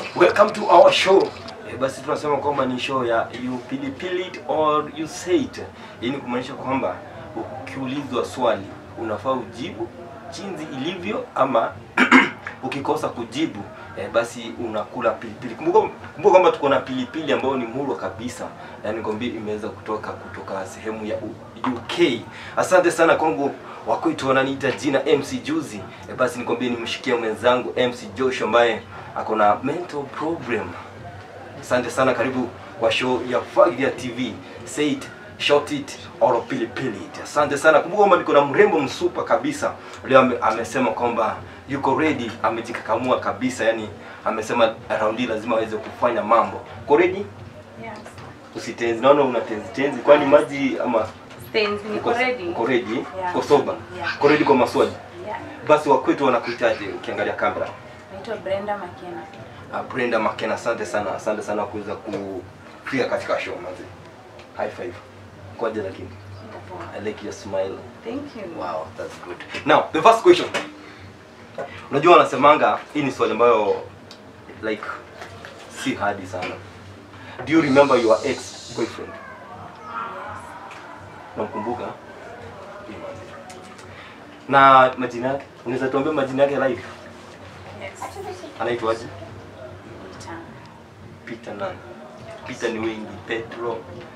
welcome to our show. E, basi tunasema kwamba ni show ya you pilipili it or you say it. Hii ni kumaanisha kwamba ukiulizwa swali unafaa ujibu jinsi ilivyo ama ukikosa kujibu eh, basi unakula pilipili. Kumbuka kumbuka kwamba tuko na pilipili ambayo ni murwa kabisa, yaani kwambia imeweza kutoka kutoka sehemu ya U- UK. Asante sana kwangu wakwetu wananiita jina MC Juzi. Eh, basi nikwambie nimshikia mwenzangu MC Josh ambaye ako na mental problem. Asante sana, karibu kwa show ya Fagia TV. Say it, short it or pilipili it. Asante sana. Kumbuka kwamba niko na mrembo msupa kabisa. Leo ame, amesema kwamba yuko ready, amejikakamua kabisa. Yani amesema raundi lazima aweze kufanya mambo. Uko ready? Yes. Usitenzi. Naona una tenzi tenzi. Kwani maji ama Stains, niko ready. Uko ready? Yeah. Uko sober? Yeah. Uko ready kwa maswali? Yeah. Basi wakwetu wanakuhitaji ukiangalia kamera. Naitwa Brenda Makena. Uh, Brenda Makena, asante sana, asante sana kuweza kufika katika show manzi. High five. Kwaje lakini? Nitapoa. I like your smile. Thank you. Wow, that's good. Now, the first question. Unajua wanasemanga hii ni swali ambayo like si hadi sana. Do you remember your ex boyfriend? Unamkumbuka? Ni manzi. Na majina yake? Unaweza tuambia majina yake live? Yes. Anaitwaje? Peter. Peter nani? Peter ni wengi, Petro.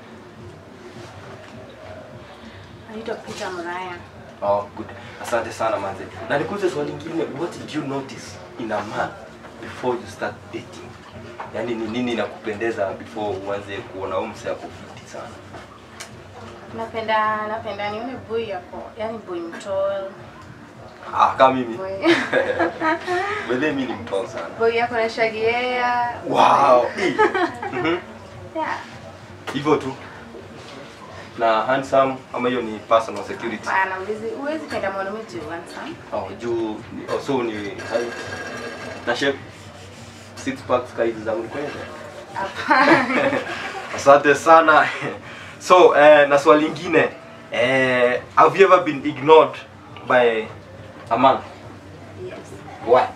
Naitwa Peter Muraya. Oh, good. Asante sana manze. Na nikuulize swali lingine, what did you notice in a man before you start dating? Yaani ni nini inakupendeza before uanze kuona huyu msee ako fiti sana? Napenda napenda nione boy yako, yani boy mtol. Ah, kama mimi. Boy. Wewe mimi ni mtoo sana. boy yako na shagi yeye. Wow. Mhm. Yeah. Hivyo tu. Na handsome ama hiyo ni personal security? Bana, uwezi uwezi penda mwanaume juu handsome. Oh, juu oh, so ni height na shape six packs kaizi zangu ni kweli. Hapana. Asante sana. So, eh, na swali lingine, eh, have you ever been ignored by a man? Yes. Why?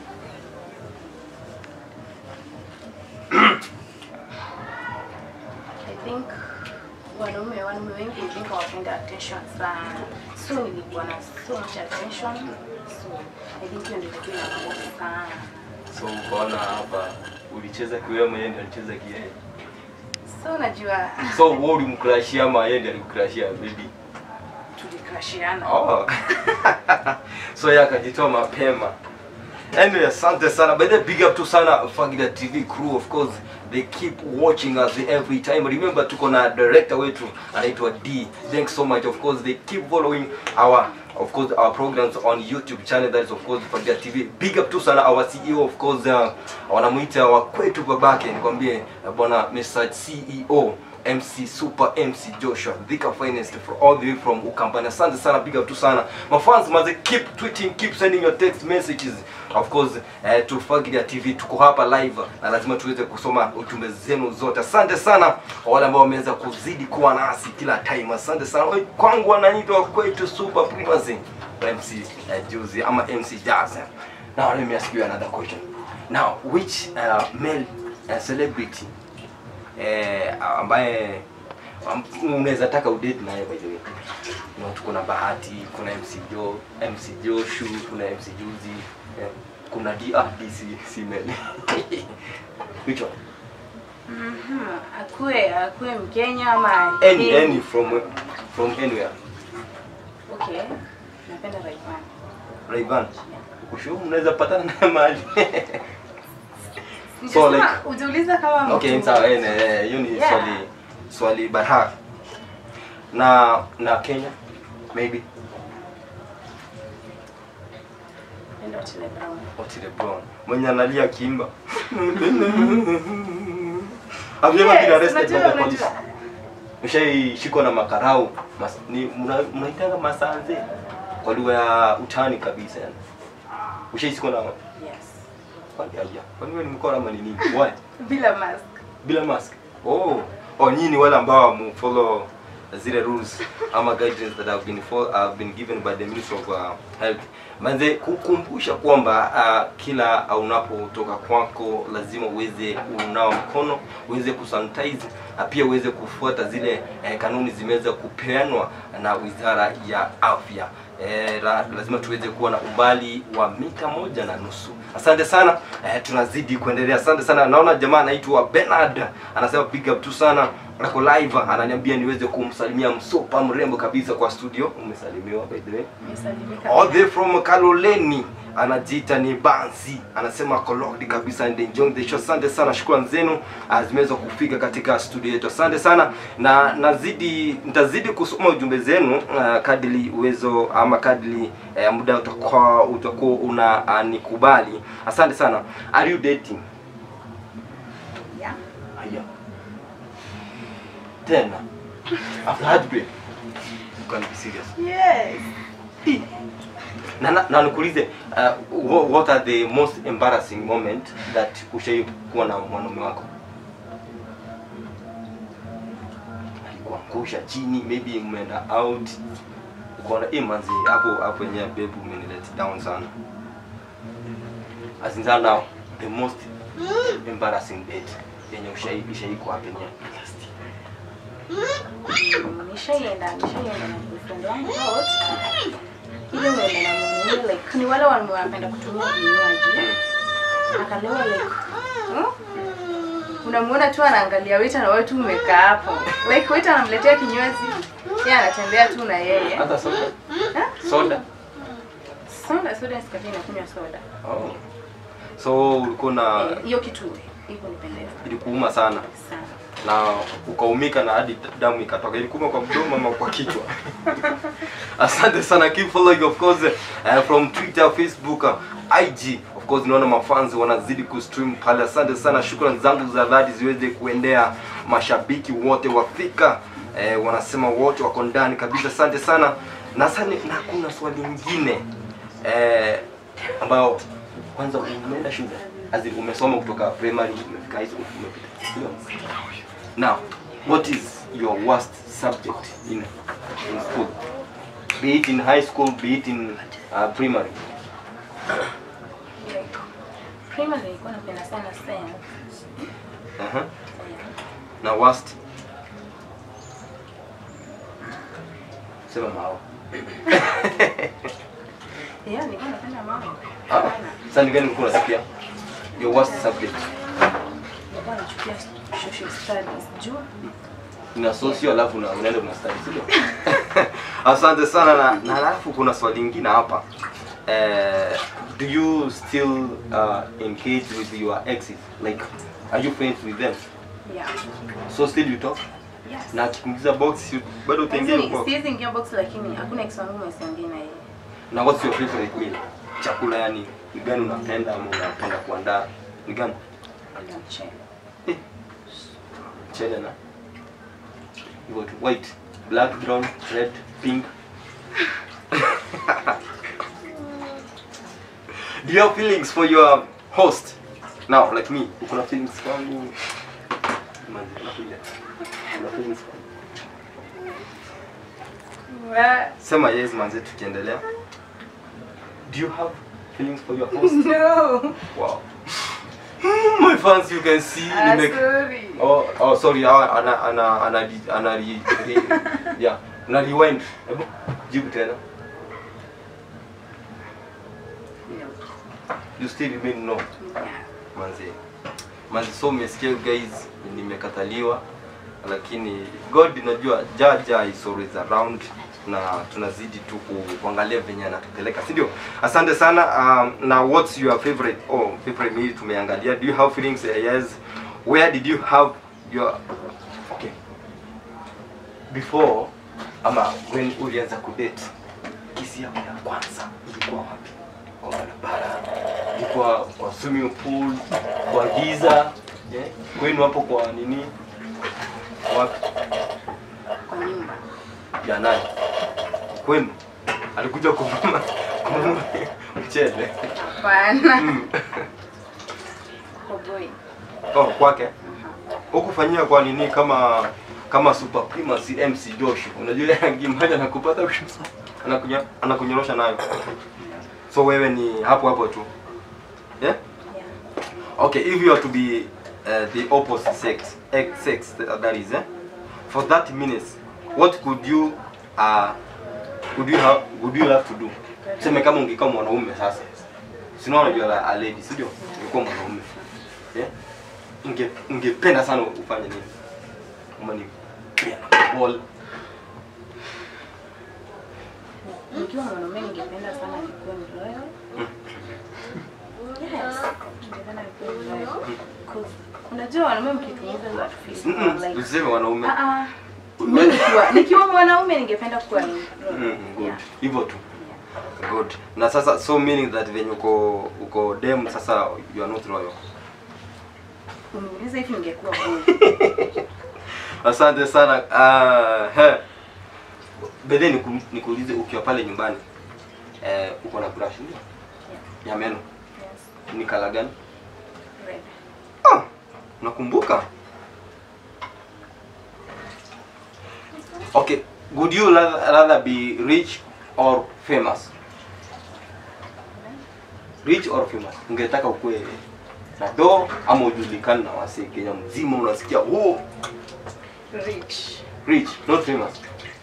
I think wanaume wanaume wengi I think hawapenda attention sana. So nilikuwa na so much attention. So I think hiyo ndio kitu inakuwa sana. So ukaona hapa ulicheza kiwemo, yeye ndiye alicheza kiyeye. So unajua So wewe ulimcrashia ama yeye ndiye alikcrashia baby? tulikrashiana. Oh. so yeye akajitoa mapema. Anyway, asante sana. By the way, big up to sana Fagida TV crew of course. They keep watching us every time. Remember tuko na director wetu anaitwa D. Thanks so much. Of course, they keep following our of course our programs on YouTube channel that is of course Fagida TV. Big up to sana our CEO of course uh, wanamuita wa kwetu babake nikwambie uh, bwana Mr. CEO MC Super MC Joshua Dhika Finest for all the way from Ukampani. Asante sana, big up tu sana. My fans maze keep tweeting, keep sending your text messages. Of course, eh, to Fagilia TV tuko hapa live na lazima tuweze kusoma ujumbe zenu zote. Asante sana kwa wale ambao wameweza kuzidi kuwa nasi kila time. Asante sana. Oi, Kwangu wanaitwa kwetu Super Primacy MC eh, Juzi ama MC Jazz. Now let me ask you another question. Now, which uh, male uh, celebrity eh, ambaye am- unaweza taka udate naye by the way. You know, tuko na Bahati, kuna MC Jo, MC Joshu, kuna MC Juzi, eh, kuna DRDC Simel. Which one? Mhm. Akue akue Mkenya ama Any Hindi. any from from anywhere. Okay. Napenda Rayvanny. Rayvan. Ukushu mnaweza patana naye mahali. Nitasema, like- Ujauliza kama mtu. Okay, sawa, eh, eh, hiyo ni Yeah. swali swali baraka. Na na Kenya maybe Napenda Otile Brown. Otile Brown mwenye analia kimba. Have you ever been Yes, arrested by unajua, the police? unajua. Ushaishikwa na makarau mas, ni mna- mnaitanga masanze kwa lugha ya utani kabisa yani. Ushaishikwa na Yes. kwani aja. Kwani wewe ni mkora ama ni nini? Why? Bila mask. Bila mask. Oh. Oh, nyinyi ni wale ambao mu follow zile rules ama guidelines that have been for, have been given by the Ministry of uh, Health. Manze kukumbusha kwamba uh, kila unapotoka kwako lazima uweze unawa mkono, uweze kusanitize na pia uweze kufuata zile eh, kanuni zimeweza kupeanwa na Wizara ya Afya. Eh, la, lazima tuweze kuwa na umbali wa mita moja na nusu. Asante sana eh, tunazidi kuendelea. Asante sana. Naona jamaa anaitwa Bernard anasema big up tu sana, ako live, ananiambia niweze kumsalimia msopa mrembo kabisa kwa studio. Umesalimiwa by the way Umesalimika. all the way from Kaloleni anajiita ni Bansi, anasema ako locked kabisa and enjoying the show. Asante sana, shukrani zenu ah, zimeweza kufika katika studio yetu. Asante sana, na nazidi nitazidi kusoma ujumbe zenu uh, kadili uwezo ama kadili uh, muda utakuwa utakuwa una uh, nikubali. Asante sana. Are you dating? Yeah. Aya. Tena. After heartbreak. You can be serious. Yes. na, na, na nikuulize uh, wha- what are the most embarrassing moment that ushai kuwa na mwanaume wako alikuangusha chini maybe mmeenda out ukaona eh manzi hapo hapo yenyewe babe umenilet down sana as in now the most embarrassing date yenye ushai ushai kwa hapo yenyewe Nishaienda, nishaienda na boyfriend wangu out. Ile umeenda na mwanaume like ni wale wanaume wanapenda kutumia vinywaji. Akalewa like hmm? Unamuona tu anaangalia waiter na wewe tu umekaa hapo. Like waiter anamletea kinywaji. Yeye anatembea tu na yeye. hata soda Ha? soda Soda, soda sikatai nakunywa soda. oh. so ulikuwa na Eh, Hiyo kitu iko nipendeza ilikuuma sana sana. na ukaumika na hadi damu ikatoka. Ilikuwa kwa mdomo ama kwa kichwa? Asante sana, keep following of course uh, from Twitter, Facebook, uh, IG of course. Naona mafans wanazidi kustream pale. Asante sana, shukrani zangu za dhati ziweze kuendea mashabiki wote wafika eh, wanasema wote wako ndani kabisa. Asante sana na sana, na kuna swali lingine eh, ambao kwanza umeenda shule Azi, umesoma kutoka primary umefika high school umepita Sio? Now, what is your worst subject in, in school? Be it in high school, be it in uh, primary. Like primary nilikuwa napenda sana science. Uh-huh. Yeah. Na worst? Sema mao. Yeah, nilikuwa napenda mama. Ah, Sana. sasa ni gani ulikuwa unasikia? Your worst subject. Nilikuwa nachukia social studies juu Una socio alafu una unaenda una study, sio? Asante sana na na alafu kuna swali lingine hapa. Eh, do you still uh, engage with your exes? Like are you friends with them? yeah. So still you talk? Yes. Na akikuingiza box you- bado utaingia Lakini box. siwezi ingia box lakini hakuna ex wangu mwenye siongei na yeye. Na what's your favorite meal? Chakula yani ni gani unapenda ama unapenda kuandaa? Ni gani? Ndio mchele. Chele na hivyo tu white, black, brown, red, pink. Do you have feelings for your host? Now, like me, uko na feelings kwangu? Manzi, unakuja. Una feelings kwangu? Sema yes manzi tukiendelea. Do you have feelings for your host? No. Wow. My fans you can see Ah, nime sorry. Oh, oh sorry, ah, ana ana ana ana, ana re, re, yeah, na rewind. Hebu jibu tena. No. You still remain no. Yeah. Manzi. Manzi so umesikia guys, nimekataliwa lakini God unajua jaja is always around na tunazidi tu ku- kuangalia venye anatupeleka si ndio asante sana um, na what's your favorite oh favorite meal tumeangalia do you have feelings uh, yes where did you have your okay before ama when ulianza kudate kisi yako ya kwanza ilikuwa wapi kwa barabara ilikuwa kwa swimming pool kwa giza eh? kwenu hapo kwa nini wapi Kwa nyumba. ya nani kwenu alikuja kununua kununua mchele Hapana. Mm. Kwa boy. oh, kwake hukufanyia kwa nini kama kama super primacy MC Josh unajua Gimaja anakupata anakunya anakunyorosha nayo so wewe ni hapo hapo tu yeah Yeah. okay if you are to be uh, the opposite sex ex sex that is eh? for 30 minutes what could you uh, would you have would you have to do sema kama ungekuwa mwanaume sasa sina unajua la a lady sio ungekuwa mwanaume yeah unge ungependa sana ufanye nini kama ni ball Nikiwa mwanaume ningependa sana nikuwe mloyo. Yes. Ningependa nikuwe mloyo. 'Cause unajua wanaume mkitumiza za Mm, mm, usiseme wanaume Ah ah. Mimi nikiwa nikiwa mwanaume ningependa kuwa ni Mm, good Yeah. hivyo tu Yeah. good na sasa so meaning that venye uko uko dem sasa you are not loyal Uniulize hivi ningekuwa boy. asante sana uh, he bedhe niku, nikuulize ukiwa pale nyumbani eh, uko na brush ndio? ya meno Yes. ni kala gani Red. ah, nakumbuka okay would you rather, rather be rich or famous rich or famous ungetaka ukuwe na do ama ujulikane na wase kenya mzima unasikia oh, Rich. rich not famous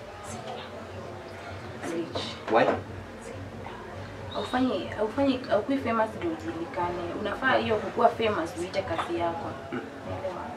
Rich. why Aufanye aufanye aukui famous ndio ujulikane. Unafaa hiyo kukuwa famous uite kazi yako. Unaelewa?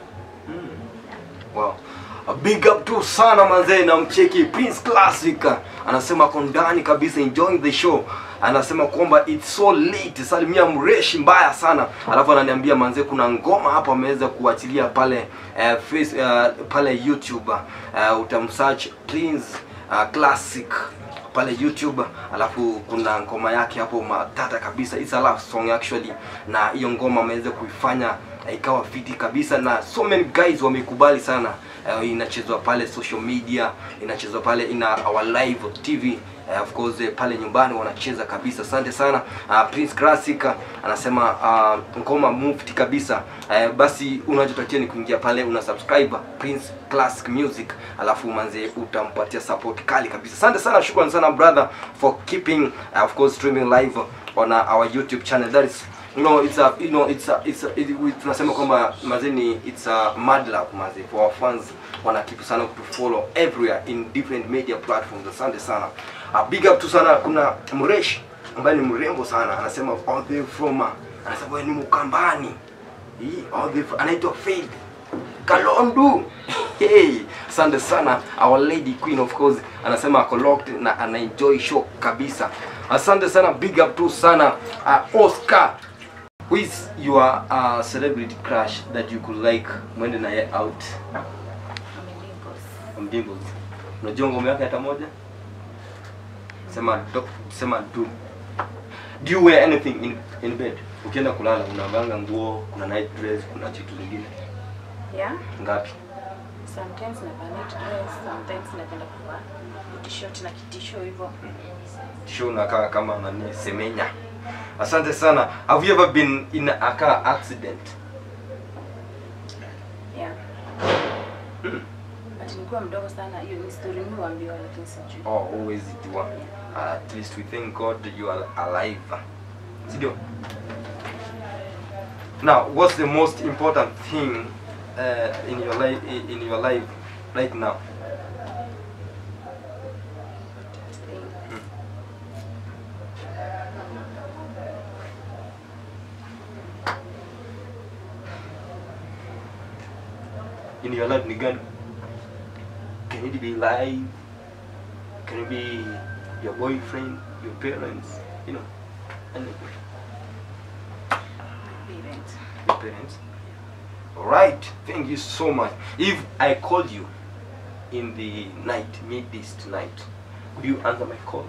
Wow. A big up tu sana manzee na mcheki Prince Classic anasema ako ndani kabisa enjoying the show anasema kwamba it's so late salimia mreshi mbaya sana alafu ananiambia manzee kuna ngoma hapo ameweza kuachilia pale eh, face, eh, pale YouTube uh, utamsearch Prince uh, Classic pale YouTube alafu kuna ngoma yake hapo matata kabisa it's a love song actually na hiyo ngoma ameweza kuifanya eh, ikawa fiti kabisa na so many guys wamekubali sana uh, inachezwa pale social media inachezwa pale ina our live tv uh, of course eh, pale nyumbani wanacheza kabisa asante sana uh, prince classic anasema uh, ngoma mufti kabisa uh, basi unachotakia ni kuingia pale una subscribe prince classic music alafu manze utampatia support kali kabisa asante sana shukrani sana brother for keeping uh, of course streaming live on uh, our youtube channel that is you know it's a you know it's a it's a, it, we- tunasema kwamba mazeni it's a mad love maze for our fans wana keep sana kutu follow everywhere in different media platforms asante sana uh, big up tu sana kuna mresh ambaye ni mrembo sana anasema all the way from uh, anasema wewe ni mukambani hii all the anaitwa Faith Kalondu. Hey, asante sana our lady queen of course anasema ako locked na ana enjoy show kabisa. Asante sana big up tu sana uh, Oscar. Who is your uh, celebrity crush that you could like mwende naye out Amelinkos. from Dimples? Unajua ngoma yake hata moja? Sema do, sema do. Do you wear anything in, in bed? Ukienda kulala unavanga nguo, kuna night dress, kuna kitu kingine. Yeah. Ngapi? Sometimes navaa night dress, sometimes napenda kuvaa t-shirt na kitisho hivyo. show unakaa kama nani semenya asante sana have you ever been in a car accident Yeah. Hmm. But nilikuwa mdogo sana, hiyo ni story mimi huambiwa lakini sijui. oh always jua uh, at least we thank god you are alive sindio now what's the most important thing uh, in your life in your life right now in your life ni gani can it be life can it be your boyfriend your parents you know anything Parents. your parents alright thank you so much if i called you in the night middays tonight would you answer my call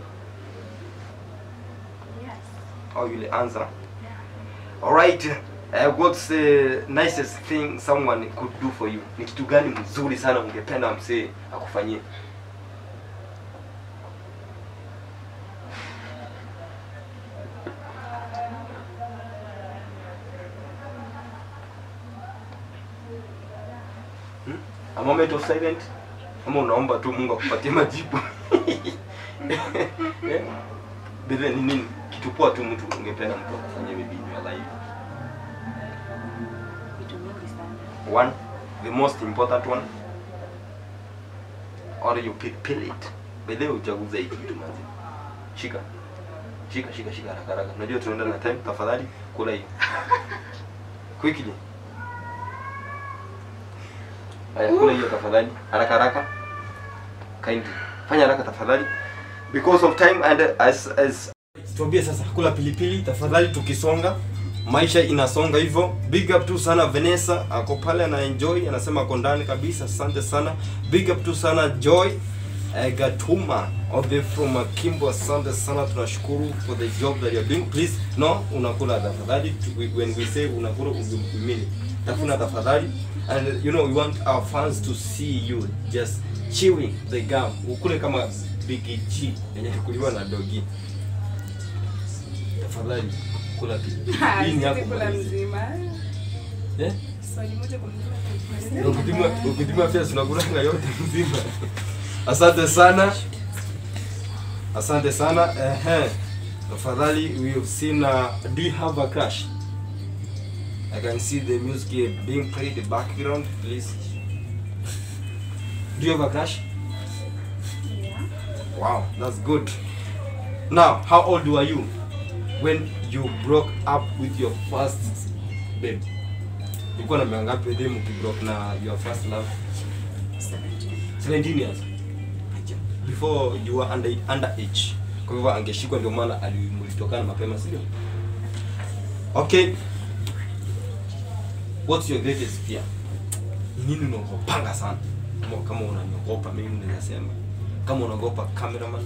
Yes. or you'll answer Yeah. alright uh, what's the nicest thing someone could do for you ni kitu gani mzuri sana ungependa msee akufanyie Hmm? a moment of silent ama unaomba tu Mungu akupatie majibu eh? Bidhe ni nini kitu poa tu mtu ungependa mtu akufanyie maybe in your life Vitu mingi sana. one the most important one or you pick pill it bedhe uchaguze hii kitu manzi shika shika shika shika haraka haraka unajua tunaenda na time tafadhali kula hii quickly haya kula hiyo tafadhali haraka haraka kindly fanya haraka tafadhali because of time and as as tuambie sasa kula pilipili tafadhali tukisonga maisha inasonga hivyo big up tu sana Vanessa ako pale ana enjoy anasema ako ndani kabisa asante sana big up tu sana Joy uh, Gatuma all the way from uh, Kimbo asante sana tunashukuru for the job that you're doing please no unakula tafadhali Tu- when we say unakula umini tafuna tafadhali and you know we want our fans to see you just chewing the gum ukule kama Big G yenye kuliwa na dogi tafadhali kula pilipili hii ni yako Kula malizi. mzima. eh Swali moja kwa mzima. ukipima ukipima pia tunakulanga yote mzima asante sana asante sana ehe tafadhali we have seen uh, do you have a crush i can see the music being played in the background please do you have a crush Yeah. wow that's good now how old were you when you broke up with your first babe ulikuwa na miaka ngapi then mkibroke na your first love 17 years before you were under under age kwa hivyo angeshikwa ndio maana alimulitokana mapema sio okay what's your greatest fear Ni nini unaogopanga sana kama kama unaniogopa mimi naweza sema kama unaogopa cameraman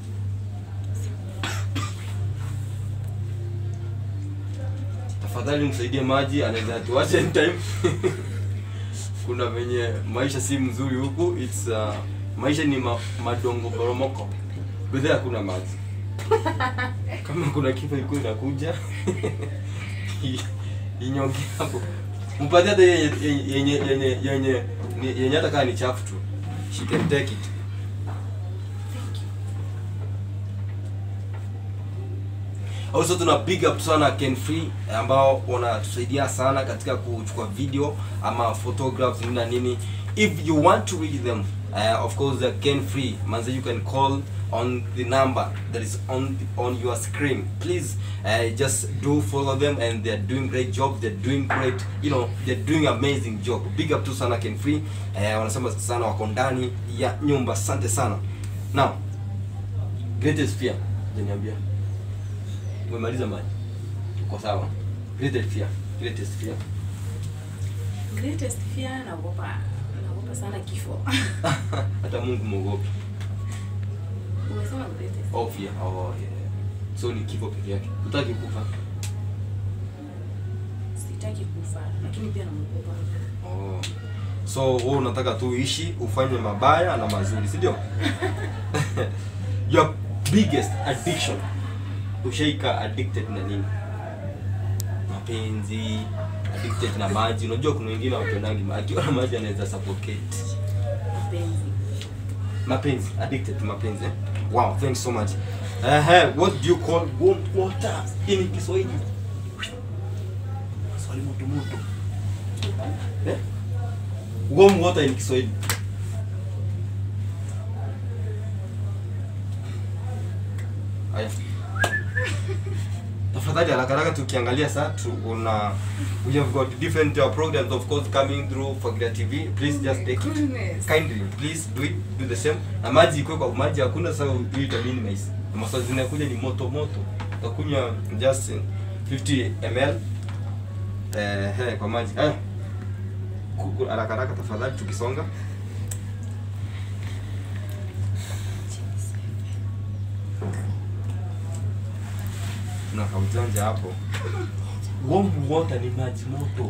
tafadhali msaidie maji anaweza tuache time kuna venye maisha si mzuri huku it's uh, maisha ni ma, madongo boromoko bedhe hakuna maji kama kuna kifo ilikuwa inakuja i- inyonge hapo mpatie hata yenye yenye yenye yenye ni- yenye hata kama ni chafu tu she can take it also tuna big up sana Ken Free ambao wanatusaidia sana katika kuchukua video ama photographs nini na nini if you want to reach them uh, of course uh, Ken Free manze you can call on the number that is on the, on your screen please uh, just do follow them and they're doing great job they're doing great you know they're doing amazing job big up tu sana Ken Free uh, wanasema sana wako ndani ya nyumba asante sana now greatest fear janiambia umemaliza maji uko sawa greatest fear greatest fear Greatest fear naogopa naogopa sana kifo. hata mungu mwogopi Umesema greatest. oh fear oh yeah so ni kifo peke yake utaki kufa Sitaki kufa lakini pia naogopa. oh so wewe unataka tu uishi ufanye mabaya na mazuri si ndio your biggest addiction ushaika addicted na nini mapenzi addicted na maji unajua kuna wengine wapendangi maji akiona maji anaweza suffocate Mapenzi. mapenzi addicted to mapenzi eh? wow thanks so much uh, what do you call warm water in kiswahili swali moto moto eh? warm water in kiswahili haya tafadhali haraka haraka tukiangalia saa tuna we have got different uh, programs of course coming through Fagilia TV please just take it Goodness. kindly please do it do the same na maji ikuwe kwa maji hakuna sasa hii itaminimize na masaa zinakuja ni moto moto utakunywa just 50 ml eh, eh, kwa maji haya Kuku- haraka haraka tafadhali tukisonga na kaujanja hapo warm water ni maji moto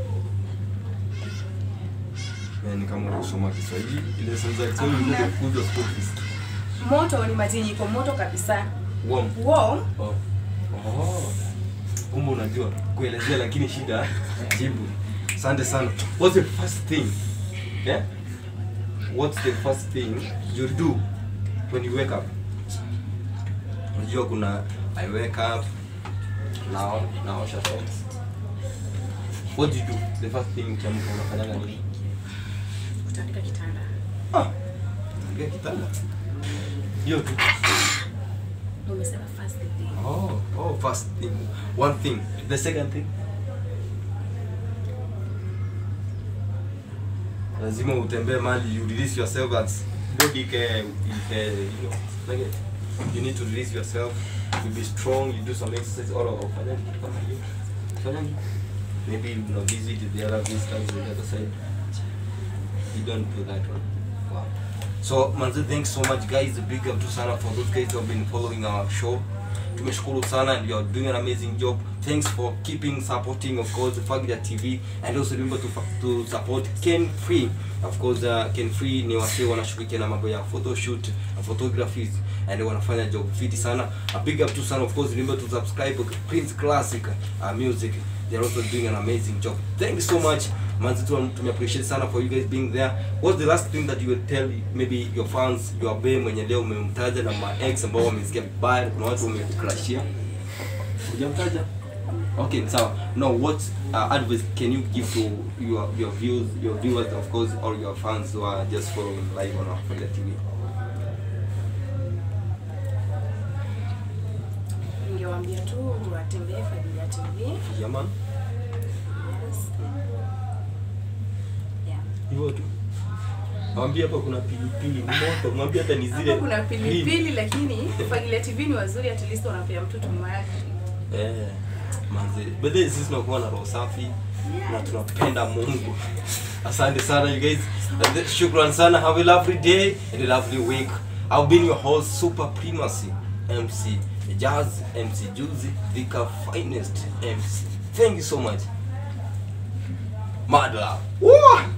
Eh, ni kama kusoma Kiswahili ile senza Kiswahili Hamna. kuja kuja school fees Moto ni maji yenye iko moto kabisa. warm Warm. oh oh kumbe unajua kuelezea lakini shida jibu asante sana what's the first thing Yeah? What's the first thing you do when you wake up? Unajua kuna I wake up now naosha socks. What do you do? The first thing ukiamka unafanyanga nini? Kutandika kitanda. Ah, ndio kitanda. Hiyo tu. Umesema first thing. Oh, oh, first thing. One thing. The second thing. Lazima utembee mali you release yourself as body care, care you know, like it. You need to release yourself. You be strong. You do some exercise. Or or fanyaje kitu kama hiyo. Fanyaje? Maybe you know visit the other visitors on the other side. You don't do that one. Wow. So manze, thanks so much guys. Big up to sana for those guys who have been following our show. Tumeshukuru sana and you're doing an amazing job. Thanks for keeping supporting of course Fagida TV and also remember to to support Ken Free. Of course uh, Ken Free ni wase wanashirikiana na mambo ya photo shoot and photographies and wanafanya job fiti sana. A big up to sana of course remember to subscribe Prince Classic uh, Music. They're also doing an amazing job. Thank you so much. Manzi tu tume appreciate sana for you guys being there. What's the last thing that you will tell maybe your fans, your bae mwenye leo umemtaja na ma ex ambao wamesikia vibaya, kuna watu wamekukrashia. Hujamtaja? Okay, sawa. Now what uh, advice can you give to your your views, your viewers of course or your fans who are just following live on our Fagida TV? Ningewaambia tu watembee Fagida TV. Yeah man. Yes. Yeah. Hivyo tu. Mwambie hapa kuna pilipili moto, mwambie hata ni zile Hapa kuna green. pilipili lakini Fagida TV ni wazuri at least wanapea mtoto maji. Eh, manze. But then sisi tunakuwa na roho safi na tunapenda Mungu. Asante sana you guys. And then, Shukran sana. Have a lovely day and a lovely week. I've been your host Super Primacy MC Jazz MC Juicy Vika Finest MC. Thank you so much. Mad love. Woo!